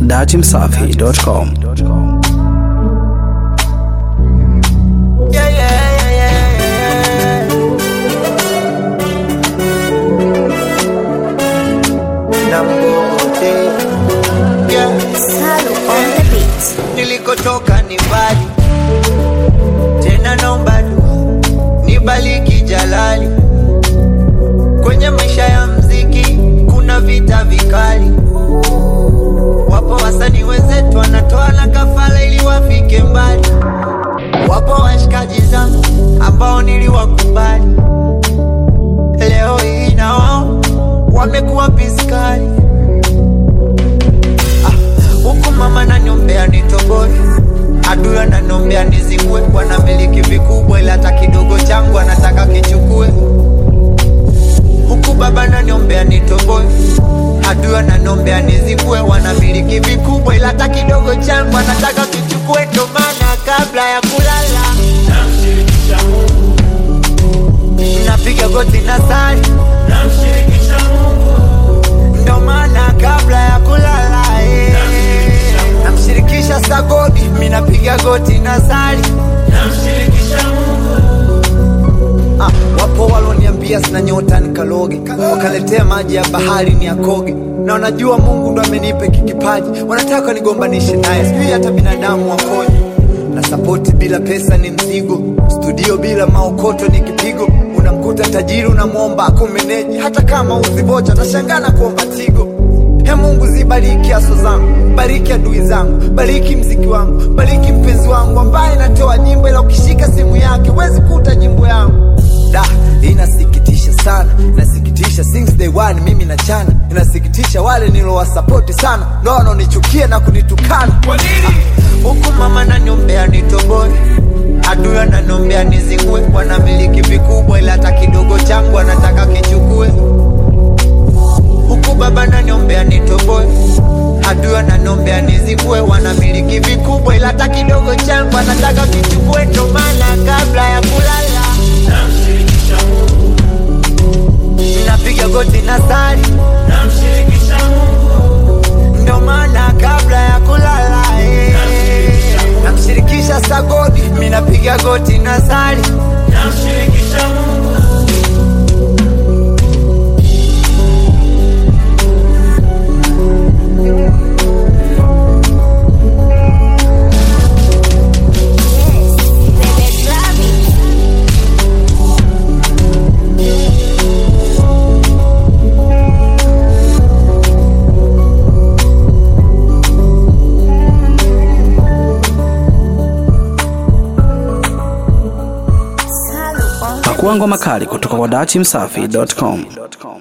datimsafi.com. Yeah, yeah, yeah, yeah, yeah. Nambote. Yeah. Salu on the beat. Nilikotoka ni mbali, tena naomba dua nibaliki jalali. Kwenye maisha ya mziki kuna vita vikali, wapo wasanii wenzetu wanatoa na kafala ili wafike mbali. Wapo washikaji zangu ambao niliwakubali, leo hii na wao wamekuwa piskali. Huku mama naniombea nitoboe, adui ananiombea nizingwe. Wanamiliki vikubwa, ila hata kidogo changu anataka kichukue. Huku baba naniombea nitoboe, adui ananiombea nizingwe. Wanamiliki vikubwa, ila hata kidogo changu anataka kichukue. Ndo maana kabla ya kulala namshirikisha Mungu, napiga goti na sali, namshirikisha Mungu, ndo maana kabla ya kulala eh, namshirikisha sagodi, mi napiga goti na sali namshirikisha Mungu, Ah, wapo waloniambia sina nyota nikaloge, wakaletea maji ya bahari ni akoge, na wanajua Mungu ndo amenipa hiki kipaji, wanataka nigombanishe naye, sijui hata binadamu wakoje. Na sapoti bila pesa ni mzigo, studio bila maokoto ni kipigo. Unamkuta tajiri unamwomba akumeneji, hata kama uzibocha atashangana kuomba tigo. He Mungu zibariki aso zangu, bariki adui zangu, bariki mziki wangu, bariki mpenzi wangu ambaye natoa nyimbo, ila ukishika simu yake huwezi kuta nyimbo yangu. Da, inasikitisha sana, inasikitisha since day one mimi na chana, inasikitisha wale nilowasapoti sana ndo wanaonichukia na kunitukana. kwa nini? Huku mama naniombea nitoboe, adui ananiombea nizingue. Wanamiliki vikubwa, ila hata kidogo changu anataka kichukue. Huku baba naniombea nitoboe, adui ananiombea nizingue. Wanamiliki vikubwa, ila hata kidogo changu anataka kichukue. Ndo maana kabla ya kulala Namshirikisha Mungu, napiga goti na sali, namshirikisha Mungu, ndo maana kabla ya kulala eh, namshirikisha sagodi, mi napiga goti na sali namshirikisha Mungu, Yes, baby, grab it. Salu on the Pakua ngoma kali kutoka kwa datimsafi.com.